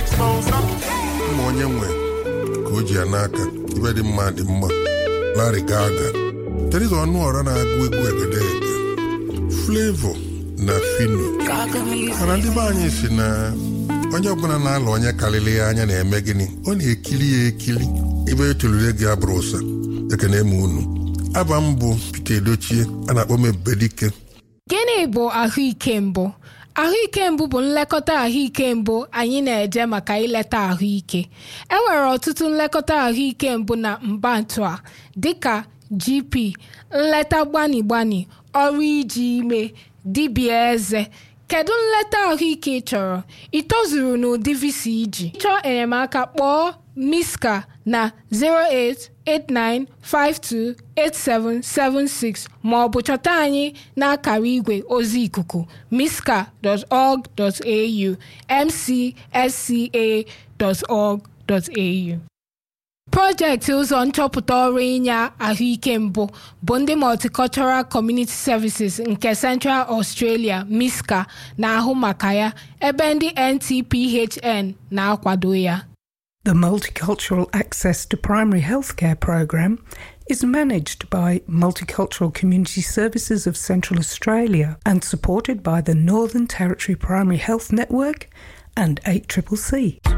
ma onye nwe ka o ji ya n'aka ibe dị mma dị mma Larry Gaga Teresa Ọnụọra na-agụ egwu egedege Flavor na Fino mana ndị be anyị si na onye ọbụla na-alụ onye karịrị ya anya na-eme gịnị ọ na-ekili ya ekili ebe etolure gị abụrụ ụsa ekene m unu aba m bụ Peter Edochie a na-akpọ m Ebubedike Gịnị bụ ahụike mbụ? Ahụike mbụ bụ nlekọta ahụike mbụ anyị na-eje maka ileta ahụike. E nwere ọtụtụ nlekọta ahụike mbụ na mbantu a dịka GP, nleta gbani gbani, ọrụ iji ime, dibịa eze. Kedu nleta ahụike ị chọrọ? Ị tozuru n'ụdị visa iji? Chọọ enyemaka kpọọ Miska na 089528776 ma ọ bụ chọta anyị n'akara igwe ozi ikuku miska.org.au mcsca.org.au Projekti ụzọ nchọpụta ọrụ inye ahụike mbụ bụ ndị Multicultural Community Services nke Central Australia MISCA na-ahụ maka ya ebe ndị NTPHN na-akwado ya. The Multicultural Access to Primary Healthcare program is managed by Multicultural Community Services of Central Australia and supported by the Northern Territory Primary Health Network and 8CCC.